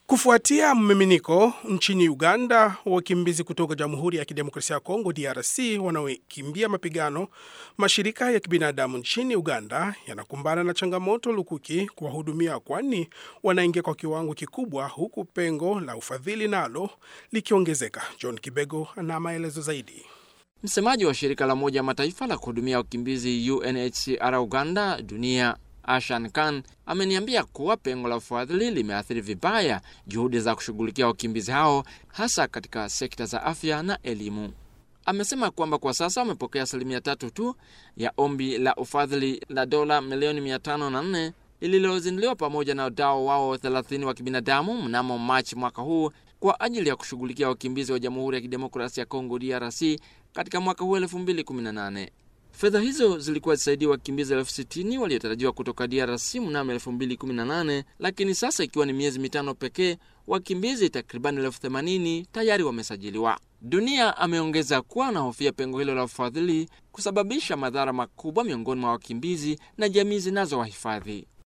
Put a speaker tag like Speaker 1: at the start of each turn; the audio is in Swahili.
Speaker 1: Kufuatia mmiminiko nchini Uganda, wakimbizi kutoka Jamhuri ya Kidemokrasia ya Kongo DRC wanaokimbia mapigano, mashirika ya kibinadamu nchini Uganda yanakumbana na changamoto lukuki kuwahudumia, kwani wanaingia kwa kiwango kikubwa, huku pengo la ufadhili nalo likiongezeka. John Kibego ana maelezo zaidi.
Speaker 2: Msemaji wa shirika la Umoja wa Mataifa la kuhudumia wakimbizi UNHCR Uganda dunia Ashan Khan ameniambia kuwa pengo la ufadhili limeathiri vibaya juhudi za kushughulikia wakimbizi hao hasa katika sekta za afya na elimu. Amesema kwamba kwa sasa wamepokea asilimia tatu tu ya ombi la ufadhili la dola milioni mia tano na nne lililozinduliwa pamoja na wadau wao 30 wa kibinadamu mnamo Machi mwaka huu kwa ajili ya kushughulikia wakimbizi wa Jamhuri ya Kidemokrasia ya Kongo DRC katika mwaka huu 2018. Fedha hizo zilikuwa zisaidia wakimbizi elfu sitini waliotarajiwa kutoka DRC mnamo 2018, lakini sasa ikiwa ni miezi mitano pekee, wakimbizi takribani elfu themanini tayari wamesajiliwa. Dunia ameongeza kuwa anahofia pengo hilo la ufadhili kusababisha madhara makubwa miongoni mwa wakimbizi na jamii zinazowahifadhi.